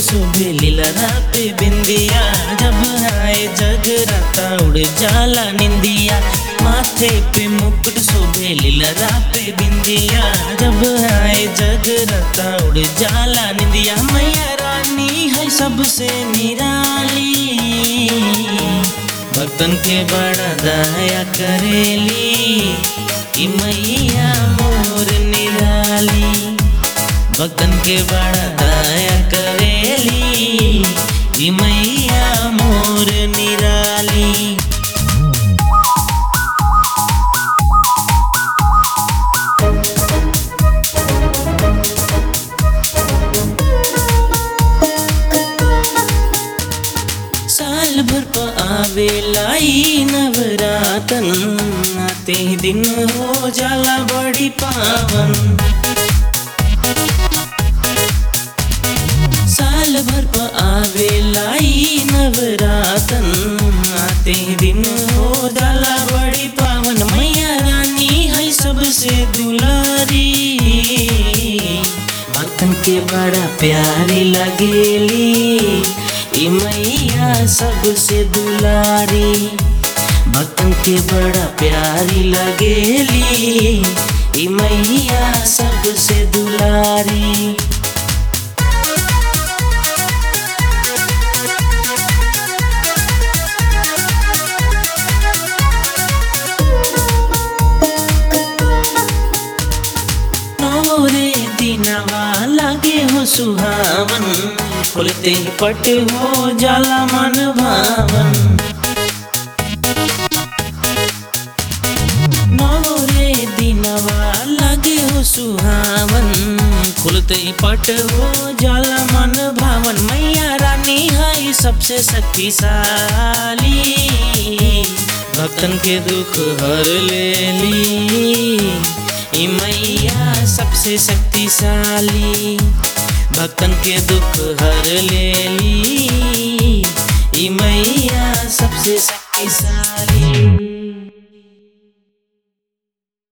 सुबह लीला पे बिंदिया जब आए जगराता उड़ जाला निंदिया माथे पे मुकुट सुबह लीला पे बिंदिया जब आए जगराता उड़ जाला निंदिया मैया रानी है सबसे निराली भक्तन के बड़ा दया करेली कि मैया मोर निराली भक्तन के बड़ा दया करेली कि मैया मोर निराली साल भर प आवेला ई नवरातन आते ही दिन हो जाला बड़ी पावन साल भर प आवेला ई नवरातन आते ही दिन हो जाला बड़ी पावन मैया रानी है सबसे दुलारी भक्तन के बड़ा प्यारी लगेली ई मैया सबसे दुलारी भक्तन के बड़ा प्यारी लगेली ई मैया सबसे दुलारी नौरे दिनवा लगे हो सुहावन खुलते ही पट हो जाला मन भावन नौरे दिनवा लगे हो सुहावन खुलते ही पट हो जाला मन भावन मैया रानी है सबसे शक्तिशाली भक्तन के दुख हर लेली ई मैया सबसे शक्तिशाली भक्तन के दुख हर लेली ई मैया सबसे शक्तिशाली